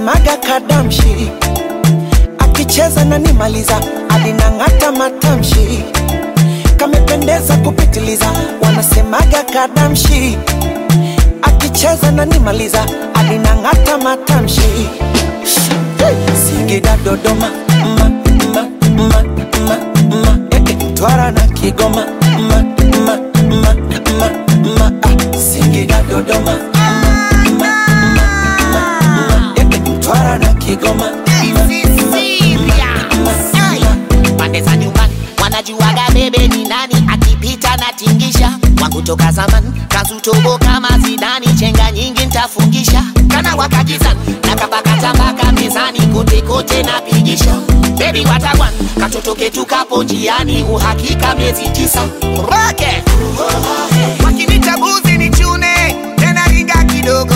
wanasemaga kadamshi akicheza na nimaliza alinang'ata matamshi kamependeza kupitiliza wanasemaga kadamshi akicheza na nimaliza alinang'ata matamshi Singida Dodoma ma, ma, ma, ma, ma, eh, eh, Mtwara na Kigoma ma, ma, ma, ma, ma, ah, Singida Dodoma ma, ma, ma, ma, ma, eh, eh, Mtwara na Kigoma ma, pande za nyumbani wanajuaga bebe ni nani akipita na tingisha wangu toka zamani kazutobo kama zidani chenga nyingi ntafungisha kana wakakizani na kapakatabaka mezani kote kote napigisha bebi watawan katoto ketu kapo njiani uhakika miezi tisa roke wakinitabuzi ni chune tena ringa kidogo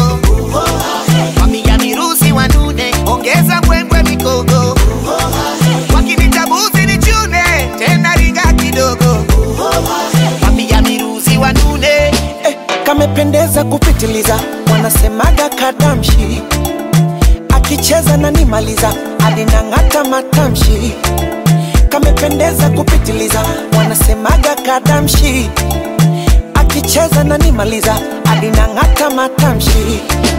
wapiga mirusi wanune ongeza mbwembwe mikogo wakinitabuzi ni chune tena ringa kidogo wapiga mirusi wanune eh, kamependeza kupitiliza wanasemaga kadamshi akicheza na nimaliza alinang'ata matamshi kamependeza kupitiliza wanasemaga kadamshi akicheza na nimaliza alinang'ata matamshi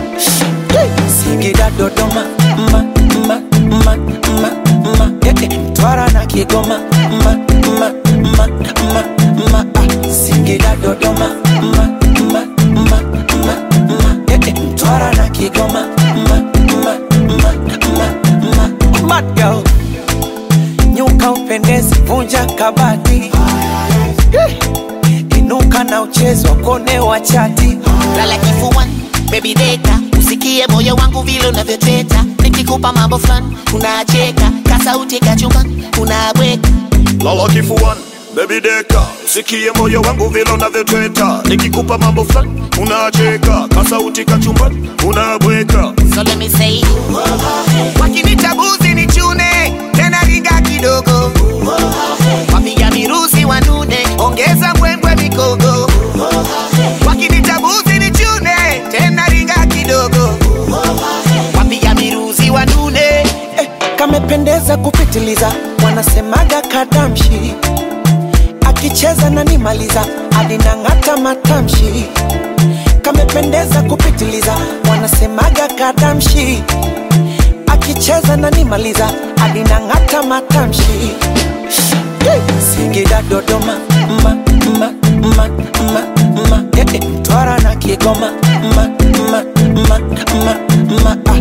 Singida Dodoma ma, ma, ma, ma, ma, eh, eh, Mtwara na Kigoma ma, ma, ma, ma, ma, ah, Singida Dodoma ma, ma, ma, ma, ma, eh, eh, Mtwara na Kigoma ma, ma, ma, ma, ma, Mad girl nyuka upendezi, vunja kabati Eh, inuka na uchezo kone wa chati lala kifuani baby deka usikie moyo wangu vile unavyoteta nikikupa mambo fulani unacheka kasauti kachumbani unabweka lala kifuani bebi deka usikie moyo wangu vile unavyotweta nikikupa mambo fulani unacheka kasauti kachumbani unabweka so let me say wakinitabuzi ni chune tena ringa kidogo wapiga mirusi wanune ongeza mbwembwe mikogo wakinitabuzi ni chune tena ringa kidogo wapiga mirusi wanune eh, kamependeza kupitiliza wanasemaga kadamshi akicheza na nimaliza alinang'ata matamshi kamependeza kupitiliza wanasemaga kadamshi akicheza na nimaliza alinang'ata matamshi Singida Dodoma ma, ma, ma, ma, ma, eh, eh, Mtwara na Kigoma ma, ma, ma, ma, ma, ah,